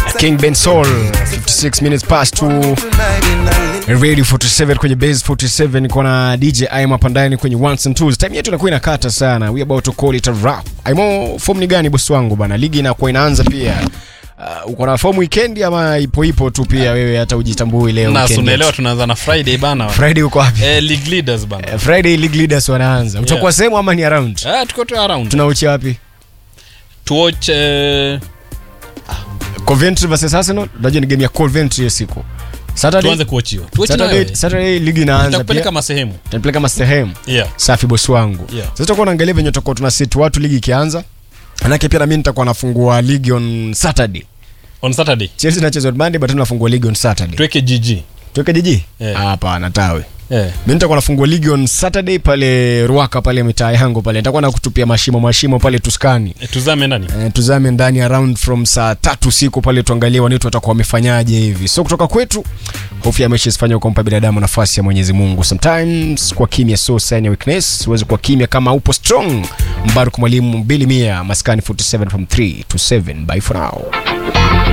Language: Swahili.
King Ben Soul 56 minutes past 2 Radio 47 kwenye base 47 niko na DJ Aimo hapa ndani kwenye ones and twos. Time yetu inakuwa inakata sana. We about to call it a wrap. Aimo, form ni gani bosi wangu bana? Ligi inakuwa inaanza pia. Uh, uko na form weekend ama ipo ipo tu pia wewe hata ujitambui leo na weekend unaelewa yetu? tunaanza na friday bana Friday uko wapi? eh, league leaders bana Eh, Friday league leaders wanaanza. Utakuwa sehemu ama ni around? eh, tuko tu around Tunauchia wapi? to watch eh, Coventry versus Arsenal. Unajua ni game ya Coventry hiyo siku. Saturday tuanze kuwatch hiyo tuwatch Saturday, nayo Saturday ligi inaanza tutakupeleka pia. masehemu Tunapeleka kama sehemu. yeah Safi bosi wangu. Yeah. Sasa tutakuwa naangalia venye tutakuwa tuna sit watu ligi ikianza. Manake pia na mimi nitakuwa nafungua ligi on Saturday. on saturday Chelsea inacheza on Monday but tunafungua ligi on Saturday. tuweke gg Tuweke jiji? Yeah. Hapana tawe. eh. Mimi nitakuwa nafungua ligi on Saturday pale Ruaka pale mitaa yangu pale. Nitakuwa nakutupia mashimo mashimo pale Tuskani. eh, tuzame ndani Eh, tuzame ndani around from saa tatu usiku pale tuangalie wanetu watakuwa wamefanyaje hivi so kutoka kwetu hofu ya mechi isifanye kumpa binadamu nafasi ya mwenyezi mungu sometimes kwa kimya so sign ya weakness huwezi kuwa kimya kama upo strong mbaruk mwalimu mbili mia maskani 47 from 3 to 7 bye for now